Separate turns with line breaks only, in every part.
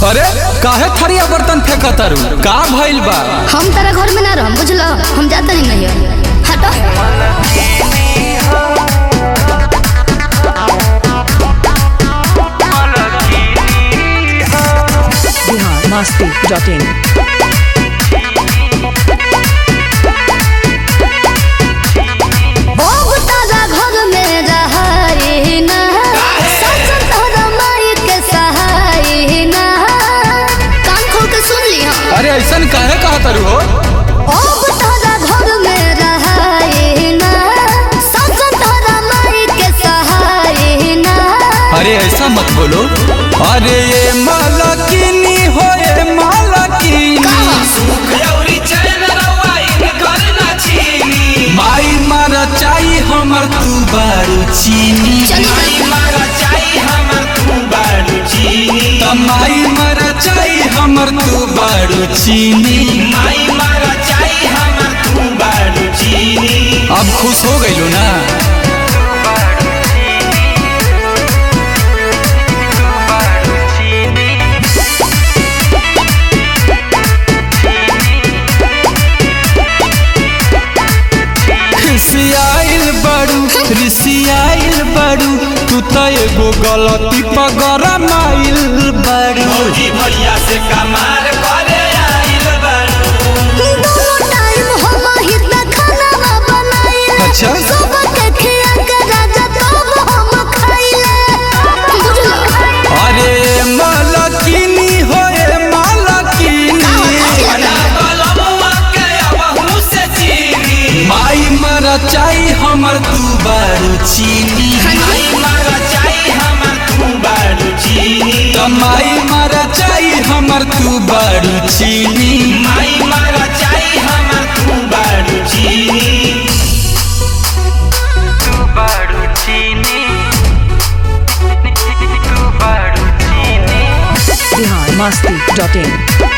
अरे काहे थरिया बर्तन फेंकतारू का भइल बा
हम तारा घर में ना रहम बुझलो हम जाता नहीं नहीं हटो
बिहार मस्ती डॉट इन
ओ तारा घर में रहाई ना सच तोहरा माई के सहाई ना कान खोल के सुन ली हम
अरे ऐसन काहे कहतारू हो
ओ तारा घर में रहाई ना सच तोहरा माई के सहाई ना
अरे ऐसा मत बोलो अरे ये मालकिनी हो ये मालकिनी माई मारा चाही हमर तू बारू चीनी
चली
त माई मारा चाही हमर तू बारू चीनी अब खुश हो गइलो ना खिसियाइल बड़ू रिसियाइल बड़ू तू त एगो गलती पगरा माइल बड़ू
भैया से कमार करे आइल बारू
दोनों टाइम हम ही त खाना बनाइले
अच्छा।
सुबह के खिया के राजा तब हम खाइले बुझलो
अरे मालकिनी हो ए मालकिनी
बलमुआ के अबहू से चीनी
माई मारा चाही हमर तू बारू चीनी
माई मारा चाही हमर तू बारू चीनी
त माई मारा चाही हमर तू बारू चीनी
माई मारा चाही हमर तू बारू चीनी तू बारू चीनी तू बारू चीनी
बिहार मस्ती डॉट इन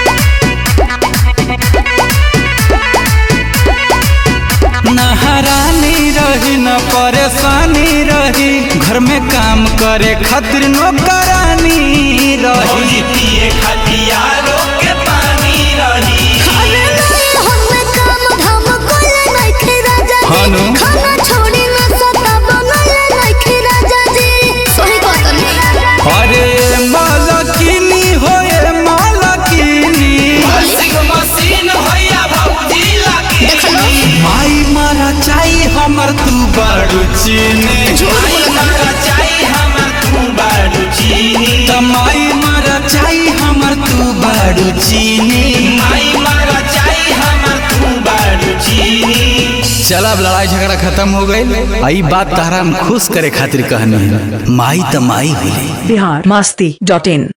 न हरानी रही न परेशानी रही घर में काम करे खातिर नौकरानी रही
भौजी पिए खतियारो के पानी रही
अरे नहीं हम काम धाम कोले नहीं खे राजा
हाँ नु।
जी खाना छोड़ी ना सता बनले नहीं खे राजा जी सही बात नहीं
अरे मालकिनी हो ए मालकिनी
वॉशिंग मशीन होया भौजी लगी
माई मारा चाही हमर तू बारू चीनी
माई मारा चाही हमर तू बारू चीनी
त माई मारा चाही हमर तू बारू चीनी
माई मारा चाही हमर तू बारू चीनी
चल अब लड़ाई झगड़ा खत्म हो गई आई बात तारा हम खुश करे खातिर कहनी है माई त माई होली
बिहार मस्ती डॉट इन